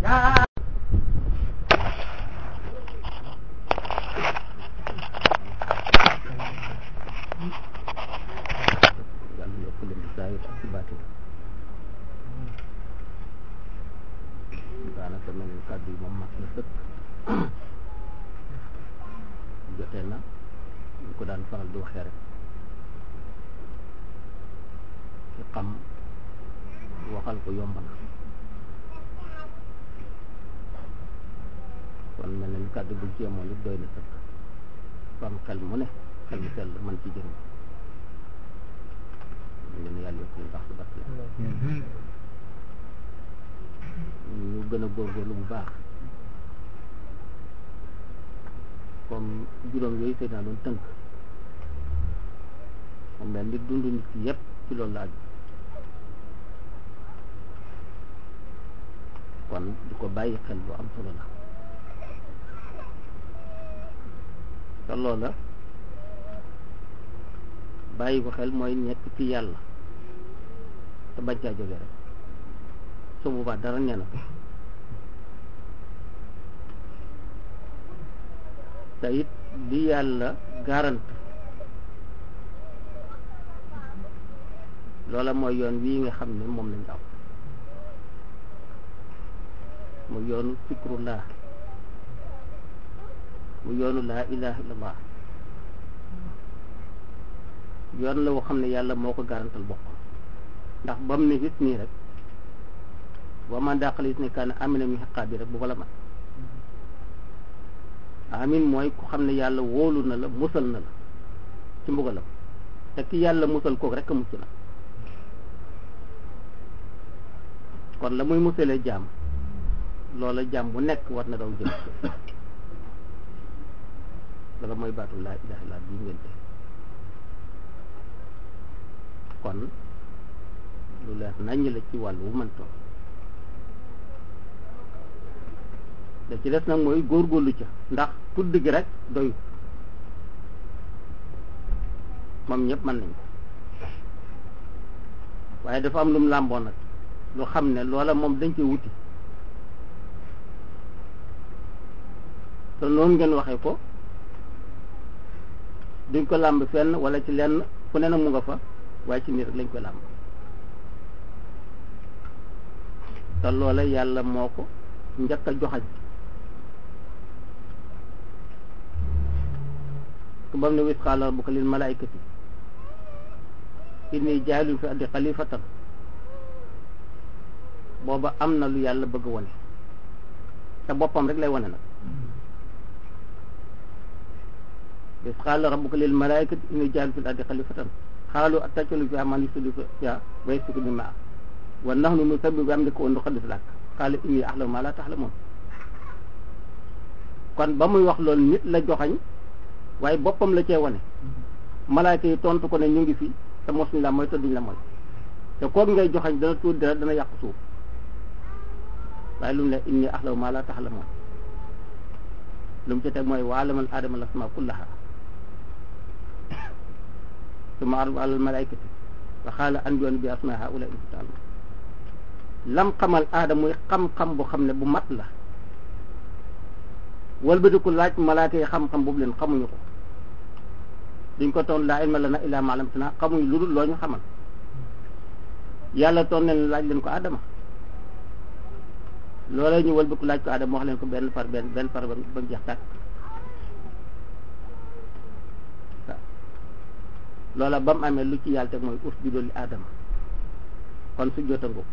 yàlla yokk leen di saayir ak ci baatin daanaka mel ni kàddu yi moom mat na sëkk jotee na ñu ko daan faral di waxee rek ci xam waxal ko yomb na kon mel na ni kàddu buñ ci yemoon it doy na sëkk fam xel mu ne xel mu sell man ci jëriñ ñu leen yàlla yokk leen baax si baax ñu gën a góorgóorlu bu baax comme juróom yooyu sëy naa doon tënk moom mel ni dund nit ki yépp ci loolu la aju kon di ko bàyyi xel lu am solo la te loola bàyyi ko xel mooy nekk ci yàlla te bañ caa jóge rek su boobaa dara nee na ko te it li yàlla garante loola mooy yoon wii nga xam ne moom lañu aw mu yoonu fikrullah mu yoonu laa ilaha illallah yoon la woo xam ne yàlla moo ko garantal bokk ndax ba mu ne gis nii rek wa man daqal gis ne kaana amina mi xaqaa bi rek bu fa la mat amin mooy ku xam ne yàlla wóolu na la musal na la ci mbugalam te ki yàlla musal kook rek a mucc na kon la muy musalee jaam loola jaam bu nekk war na daw jëm dala mooy baatu laa ilaha illa bii ngeen te kon lu leer naññ la ci wàllu wu mën toog da ci des nag mooy góorgóorlu ca ndax tudd gi rek doyu moom ñëpp mën nañ ko waaye dafa am lu mu làmboon nag lu xam ne loola moom dañ koy wuti te noonu ngeen waxee ko duñ ko làmb fenn wala ci lenn fu ne nag mu nga fa waaye ci nit rek lañ ko làmb te loola yàlla moo ko njëkk a joxañ ku bam ne wis qaala rabbuka lil malaikati inni jaa'ilun fi ardi xalifatan booba am na lu yàlla bëgg wone te boppam rek lay wone nag wis qaala rabbuka lil malaikati inni jaa'ilun fi ardi xalifatan xaalu ataj'alu fiihaa man yufsidu fiihaa wa yasfiku dimaa wa nahnu nusabbihu bihamdika wa nuqaddisu lak qaala inni a'lamu maa laa ta'lamuun kon ba muy wax loolu nit la joxañ waaye boppam la cee wane malaayka yi tontu ko ne ñu ngi fi te mosuñ la mooy te duñ la mooy te kooku ngay joxañ dana tuuti dara dana yàqu suuf waaye lu mu ne inni a'lamu maa laa ta'lamuun lu mu ci teg mooy wa 'allama aadama al-asmaa'a kullahaa summa 'aradahum 'alal malaa'ikati wa qaala anbi'uunii bi asmaa'i haa'ulaa'i in kuntum ta'lamuun lam xamal aadama muy xam-xam bu xam ne bu mat la walbatiku laaj malaaka yi xam-xam boobu leen xamuñu ko duñ ko toon laa ilma lana illaa maa 'allamtanaa xamuñu lu dul loo ñu xamal yàlla toon leen laaj leen ko Adama loolee ñu walbatiku laaj ko Adama wax leen ko benn par benn benn par ba mu jeex tàkk waaw loola ba mu amee lu ci yàlla teg mooy usjudu li Adama kon su jota ngoo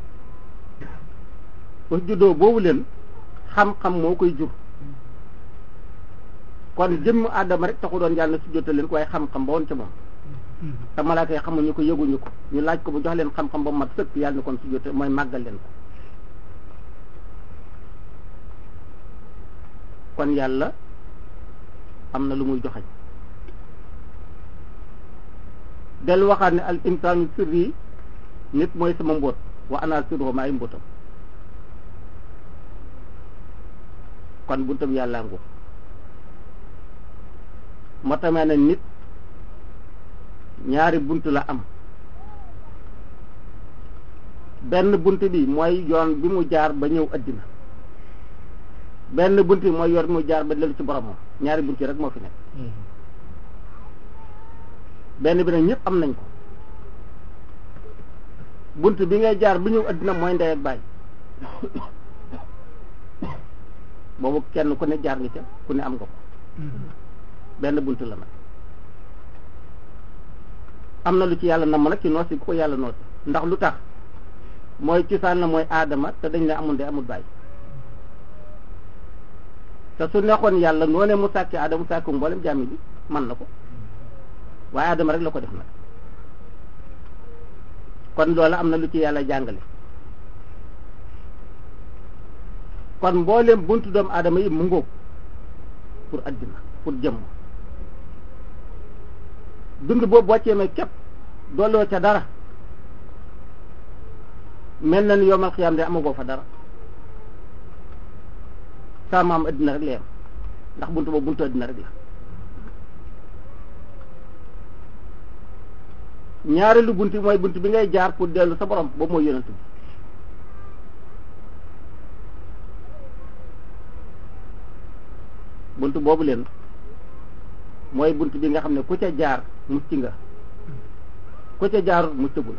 usjudoo boobu leen xam-xam moo koy jur kon jëmm Adama rek taxu doon yàlla na su jota leen ko waaye xam-xam ba woon ca moom te malaaka yi xamuñu ko yëguñu ko ñu laaj ko bu jox leen xam-xam ba mat sëkk yàlla na kon su jota mooy màggal leen ko kon yàlla am na lu muy joxañ del waxaat ne al insaanu sirri nit mooy sama mbóot wa ana sirruhu maay mbóotam kon buntam yàlla ngu moo tamee ne nit ñaari bunt la am benn bunt bi mooy yoon bi mu jaar ba ñëw addina benn bunti mooy yor muy jaar ba dellu ci boromam ñaari bunti rek moo fi nekk benn bi nag ñëpp am nañ ko bunt bi ngay jaar bi ñëw addina mooy ndey ak baay boobu kenn ku ne jaar nga ca ku ne am nga ko benn bunt la nag am na lu ci yàlla namm nag ci noosi ku ko yàlla noosi ndax lu tax mooy cosaan la mooy aadama te dañ la amul ndey amul baay te su neexoon yàlla noonee mu sàkki aadama mu sàkki mboolem jàmmi bi man na ko waaye aadama rek la ko def nag kon loola am na lu ci yàlla jàngale kon mboolem buntu doomu aadama yi mu ngóob pour addina pour jëmm dund boobu boo ceemee képp dooloo ca dara mel na ni yomal xiyaam de amagoo fa dara saa maam addina rek la yem ndax buntu boobu buntu addina rek la ñaareelu bunt bi mooy bunt bi ngay jaar pour dellu sa borom boobu mooy yonent bi bunt boobu leen mooy bunt bi nga xam ne ku ca jaar mucc nga ku ca jaarut muccagul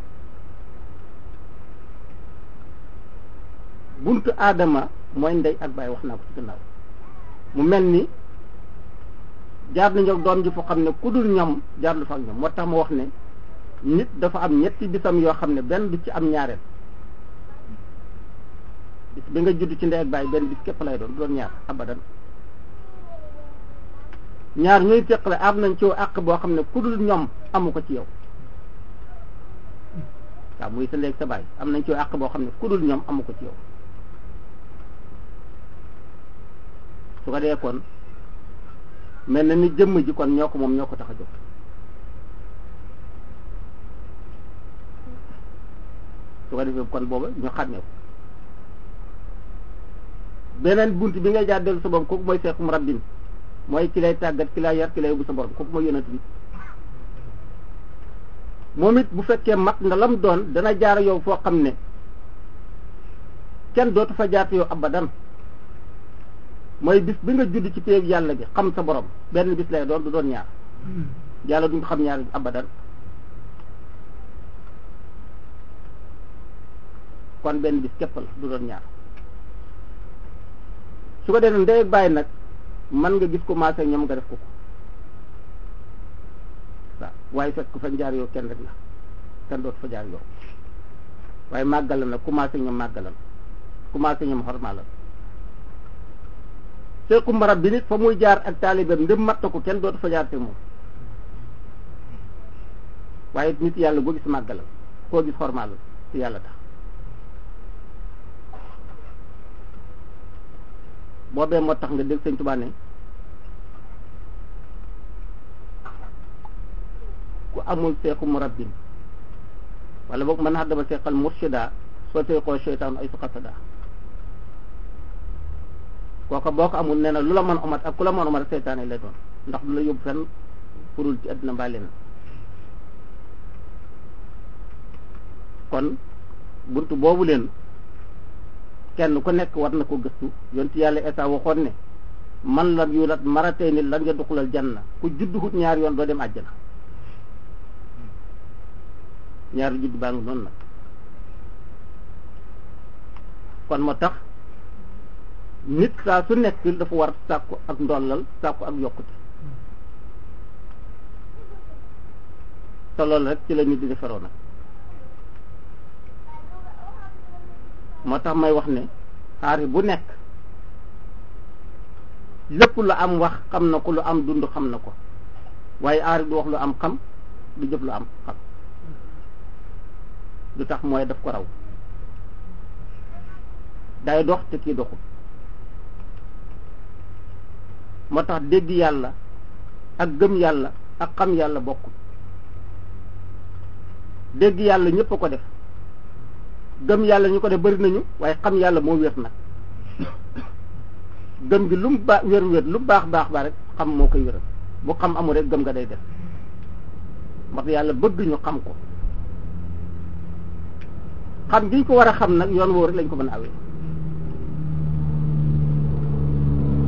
buntu aadama mooy ndey ak baay wax naa ko ci gannaaw mu mel ni jaar nañu ak doom ji foo xam ne ku dul ñoom jaar lu fa ak ñoom moo tax ma wax ne nit dafa am ñetti bisam yoo xam ne benn du ci am ñaareel bis bi nga judd ci ndey ak baay benn bis képp lay doon du doon ñaar abadan ñaar ñuy teqale am nañ ci àq boo xam ne ku dul ñoom amu ko ci yow waaw muy sa léegi sa baay am nañ ci àq boo xam ne ku dul ñoom amu ko ci yow su ko dee kon mel na ni jëmm ji kon ñoo ko moom ñoo ko tax a jóg su ko defee kon booba ñu xàmmee ko beneen bunt bi ngay jaar dellu sa borom kooku mooy seexum rabbin mooy ki lay tàggat ki lay yar ki lay yóbbu sa borom kooku mooy yonent bi moom it bu fekkee mat nga lam doon dana jaar yow foo xam ne kenn dootu fa jaarte yow abadan mooy bis bi nga judd ci péeg yàlla bi xam sa borom benn bis lay doon du doon ñaar yàlla duñ xam ñaar abadan kon benn bis képp la du doon ñaar su ko defee ndey ak bàyyi nag man nga gis commencé ñoom nga def ko ko waaw waaye fekk fa jaar yow kenn rek la kenn dootu fa jaar yow waaye màggal nag commencé ñoom màggalal commencé ñoom xormaalal seeku marab bi nit fa muy jaar ak taalibeem ndëm matta ko kenn dootu fa jaar te moom waaye nit yàlla boo gis màggalal koo gis xormaalal te yàlla tax boobee moo tax nga dégg sëñ Tuubaa ne ku amul seexu murabbin wala boog mën xaddama seexal murshida soo seexoo seytaan ay su xasada kooka boo ko amul nee na lu la mën omat ak ku la mën omat seytaane lay doon ndax du la yóbbu fenn purul ci àddina mbaa leen kon buntu boobu leen kenn ku nekk war na ko gëstu yonti yàlla Isaa waxoon ne man lam yulat maratay ni lan nga duxulal janna ku judd hut ñaar yoon doo dem àjjana ñaari judd baa ngi noonu nag kon moo tax nit saa su nekk dafa war sàkku ak ndollal sàkku ak yokkute te loolu rek ci la nit di defaroo nag moo tax may wax ne xaari bu nekk lépp lu am wax xam na ko lu am dund xam na ko waaye aari du wax lu am xam du jëf lu am xam du tax mooy daf ko raw day dox te kii doxul moo tax dégg yàlla ak gëm yàlla ak xam yàlla bokkul dégg yàlla ñëpp a ko def gëm yàlla ñu ko def bari nañu waaye xam yàlla moo wér nag gëm gi lu mu baax wér wér lu baax baax baax rek xam moo koy wéral bu xam amul rek gëm nga day def ndax yàlla bëgg ñu xam ko xam gi ñu ko war a xam nag yoon woo rek lañ ko mën a awee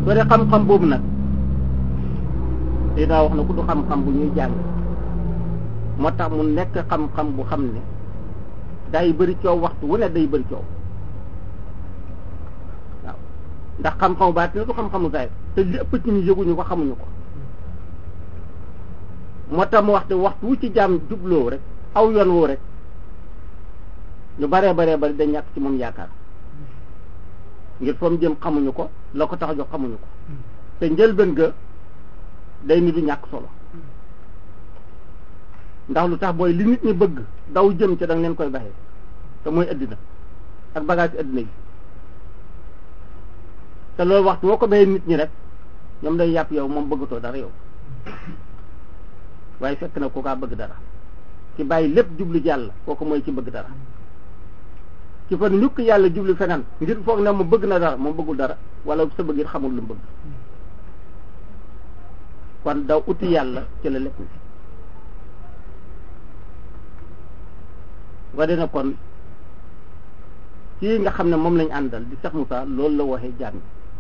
soo dee xam-xam boobu nag dinaa wax na ku du xam-xam bu ñuy jàng moo tax mu nekk xam-xam bu xam ne day bëri coow waxtu wu ne day bëri coow waaw ndax xam-xamu baat ne du xam-xamu zaahir te li ëpp ci ñu yëguñu ko xamuñu ko moo tax mu wax te waxtu wu ci jaam jubloo rek aw yoon woo rek ñu baree baree bari dañ ñàkk ci moom yaakaar ngir fa mu jëm xamuñu ko la ko tax a jox xamuñu ko te njëlbeen ga day ni du ñàkk solo ndax lu tax booy li nit ñi bëgg daw jëm ca da nga leen koy baxee te mooy addina ak bagage ci addina yi te loolu waxtu boo ko bayee nit ñi rek ñoom day yàpp yow moom bëggatoo dara yow waaye fekk na kookaa bëgg dara ci bàyyi lépp jublu jàll kooku mooy ci bëgg dara ci fa ñukk yàlla jublu feneen ngir foog ne mu bëgg na dara moom bëggul dara wala sa bëgg it xamul lu mu bëgg kon daw uti yàlla ci la lépp wane na kon kii nga xam ne moom lañ àndal di Cheikh Moussa loolu la waxee jaam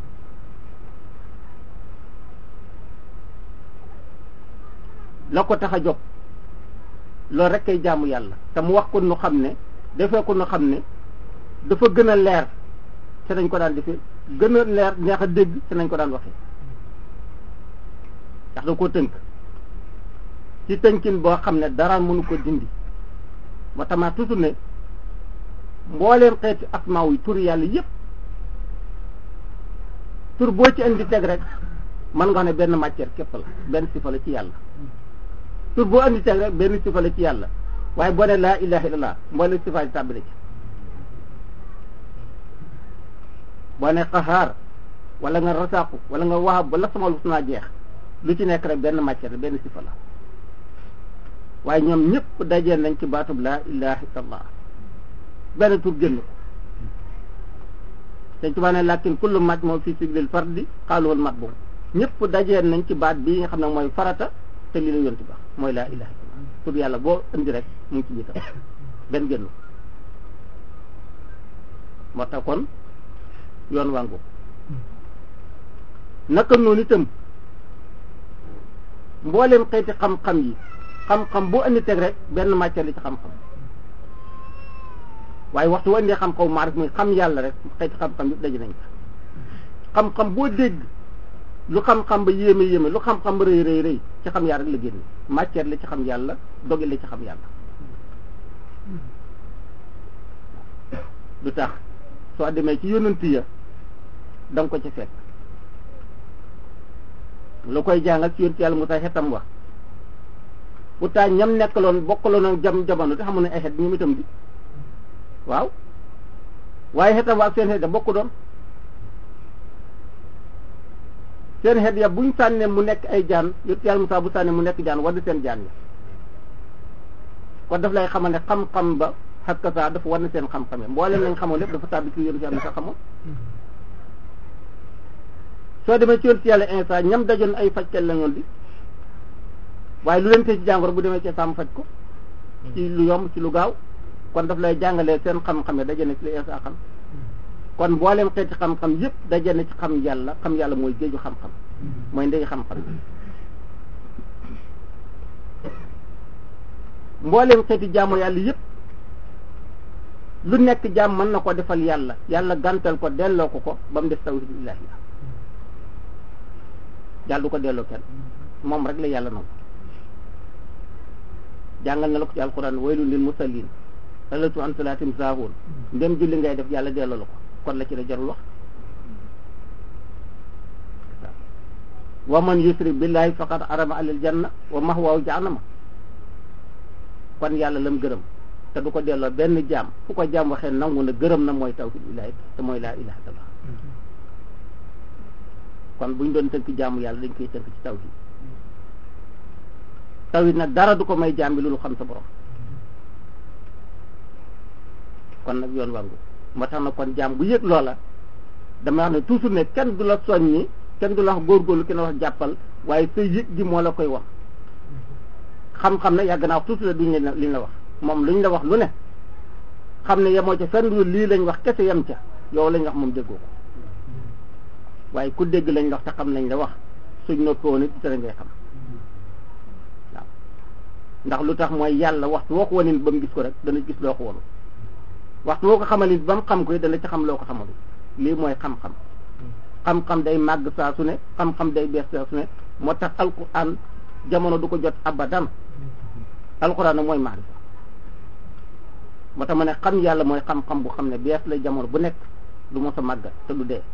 la ko tax a jóg loolu rek kay jaamu yàlla te mu wax ko nu xam ne defee ko nu xam ne dafa gën a leer te nañ ko daan defee gën a leer neex a dégg te nañ ko daan waxee ndax da koo tënk ci tënkin boo xam ne dara mënu ko dindi moo tax ma toujours ne mbooleem xeeti asmaaw yi tur yàlla yëpp tur boo ci indi teg rek mën nga ne benn matière képp la benn sifa la ci yàlla tur boo indi teg rek benn sifa la ci yàlla waaye boo ne laa ilaha illallah mbooleem sifa yi tàbbale ci boo ne xahaar wala nga rasaaku wala nga wahab wala sama lu naa jeex lu ci nekk rek benn matière la benn sifa la waaye ñoom ñëpp dajee nañ ci baatub laa ilaha illallah benn tur génn ko te tubaab ne lakin kullu mat moom fii siglil fardi xaaluwal mat boobu ñëpp dajee nañ ci baat bii nga xam ne mooy farata te lii la yonti ba mooy laa ilaha illallah tur yàlla boo indi rek mu ngi ci biitam benn génn moo tax kon yoon wàngu naka noonu itam mbooleem xeeti xam-xam yi xam-xam boo indi teg rek benn matière la ci xam-xam waaye waxtu boo indee xam-xam maarif muy xam yàlla rek xeeti xam-xam yëpp daje nañ ko xam-xam boo dégg lu xam-xam ba yéeme yéeme lu xam-xam ba rëy rëy rëy ci xam yàlla rek la génne matière la ci xam yàlla doge la ci xam yàlla lu tax soo demee ci yonent ya da nga ko ci fekk lu koy jàngal ci yonent yàlla mu tax xetam wax pourtant ñam nekkaloon bokkaloon ak jam jamono te xamu ne ay xet ñoom itam di waaw waaye xetam wa ak seen xet ya bokku doon seen xet ya buñ sànnee mu nekk ay jaan yonent yàlla mu tax bu sànnee mu nekk jaan wadd seen jaan ya kon daf lay xamal ne xam-xam ba xakka saa dafa war na seen xam-xam ya mbooleem lañ xamoon lépp dafa tàbbi ci yonent yàlla sa xamoon soo demee ci yonent yàlla instant ñam dajoon ay fajkat la ñoon di waaye lu leen tee ci jàngoro bu demee ci sàmm faj ko ci lu yomb ci lu gaaw kon daf lay jàngalee seen xam-xam yi daje na ci li instant xam kon mbooleem xeeti xam-xam yëpp daje na ci xam yàlla xam yàlla mooy géeju xam-xam mooy ndey xam-xam mbooleem xeeti jaamu yàlla yëpp lu nekk jaam mën na ko defal yàlla yàlla gantal ko delloo ko ko ba mu def tawhid ilaahi yàlla du ko delloo kenn moom rek la yàlla nangu jàngal na la ko ci alquran waylun lil musallin alatu an salaatim saahuun ndem julli ngay def yàlla delloo la ko kon la ci la jarul wax wa man yusrik billahi faqad arama alil janna wa mahwaahu jahannama kon yàlla lam gërëm te du ko delloo benn jaam fu ko jaam waxee nangu na gërëm na mooy tawhid ilaahi te mooy laa ilaha illallah kon buñ doon tënk jaamu yàlla dañ koy tënk ci tawhid tawhid nag dara du ko may jaam bi loolu xam sa borom kon nag yoon wangu moo tax na kon jaam bu yëg loola dama wax ne toujours ne kenn du la soññi kenn du la wax góorgóorlu kenn wax jàppal waaye sa yëg gi moo la koy wax xam-xam ne yàgg naa wax toujours duñ leen liñ la wax moom luñ la wax lu ne xam ne yemoo ca fenn lii lañ wax kese yem ca yow lañ wax moom déggoo ko waaye ku dégg lañ la wax te xam lañ la wax suñ noppoo nit te ngay xam waaw ndax lu tax mooy yàlla waxtu woo ko wanit ba mu gis ko rek dana gis loo ko wonu waxtu woo ko xamal nit ba mu xam ko dana ci xam loo ko xamal lii mooy xam-xam xam-xam day màgg saa su ne xam-xam day bees saa su ne moo tax alquran jamono du ko jot abadan alquran nag mooy maarifa moo tax ma ne xam yàlla mooy xam-xam bu xam ne bees lay jamono bu nekk du mos a màggat te du dee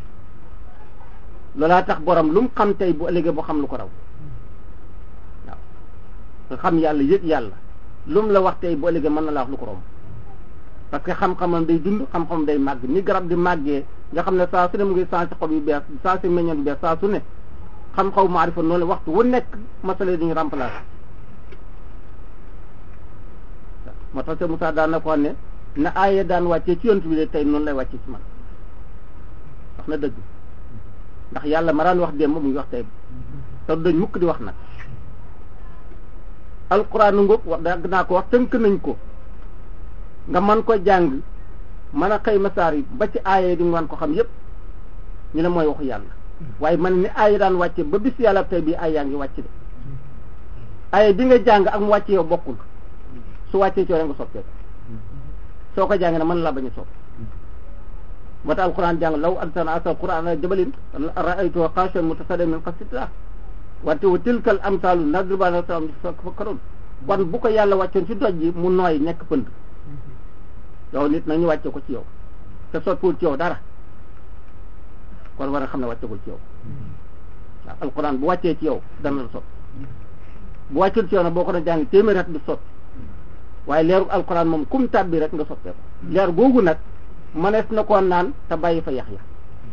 loolaa tax borom lu mu xam tey bu ëllëgee boo xam lu ko raw waaw nga xam yàlla yëg yàlla lu mu la wax tey bu ëllëgee mën na la wax lu ko romb parce que xam-xamam day dund xam-xamam day màgg ni garab di màggee nga xam ne saa su ne mu ngi changé xob yu bees changé meññoon yu bees saa su ne xam-xaw maarifa noonu waxtu wu nekk masala duñu remplacé moo tax te Moussa daan na ko ne na aaye daan wàccee ci yontu bi de tey noonu lay wàccee ci man wax na dëgg ndax yàlla ma daan wax démb mu ngi wax tey te dañ mukk di wax nag alquran ngóob wax dagg naa ko wax tënk nañ ko nga man ko jàng mën a xëy masaar yi ba ci aaye di nga ko xam yépp ñu ne mooy waxu yàlla waaye man ni aaye daan wàcce ba bis yàlla tey bii ay yaa ngi wàcc de aaye bi nga jàng ak mu wàcce yow bokkul su wàccee ci yow nga soppee soo ko jàng ne mën la bañ a sopp moo tax alquran jàng law anzalna asal quran ala jabalin ra'aytuhu khashi'an mutasaddian min khashyatillah wante wa tilkal amsalu nadribuha linnaasi yatafakkarun kon bu ko yàlla wàccoon ci doj ji mu nooy nekk pënd yow nit nag ñu wàcce ko ci yow te sottiwul ci yow dara kon war nga xam ne wàccegul ci yow waaw alquran bu wàccee ci yow dana la sot bu wàccul ci yow nag boo ko doon jàng téeméer at du sot waaye leeru alquran moom kum tàbbi rek nga sottee ko leer googu nag mënees na koo naan te bàyyi fa yax ya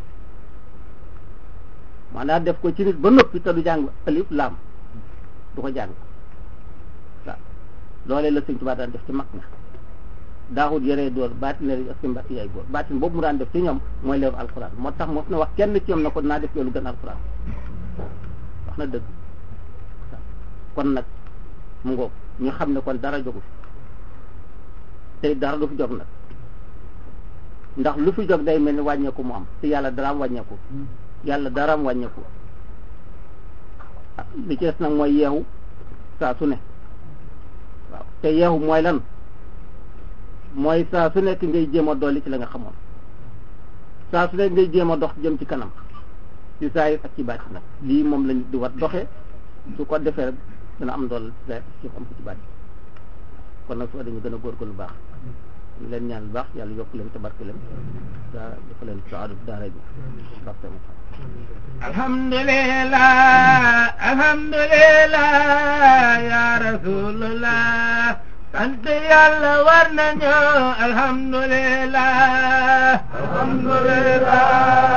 maanaam def ko ci nit ba noppi te du jàng alif laam du ko jàng waaw loolee la sëñ Tuubaa daan def ci mag na daawut yëree door baatin ak si mbakk yaay góor baatin boobu mu daan def ci ñoom mooy leeru alquran moo tax mos na wax kenn ci ñoom na ko naa def loolu gën alquran wax na dëgg kon nag mu ngoog ñu xam ne kon dara jógu fi tey dara du fi jóg nag ndax lu fi jóg day mel ni wàññeeku mu am te yàlla daraam wàññeeku yàlla daraam wàññeeku li ci des nag mooy yeexu saa su ne waaw te yeexu mooy lan mooy saa su nekk ngay jéem a dolli ci la nga xamoon saa su nekk ngay jéem a dox jëm ci kanam ci saayir ak ci bàcc nag lii moom lañ di war doxee su ko defee rek dana am dool ci saayir ci am ko ci bàcc kon nag soo dañu gën a góorgóorlu baax ñu leen ñaan baax yàlla yokk leen te barke leen da dafa leen saadu daara bi barke mu alhamdulillah alhamdulillah ya rasulullah sant yàlla war nañu alhamdulillah alhamdulillah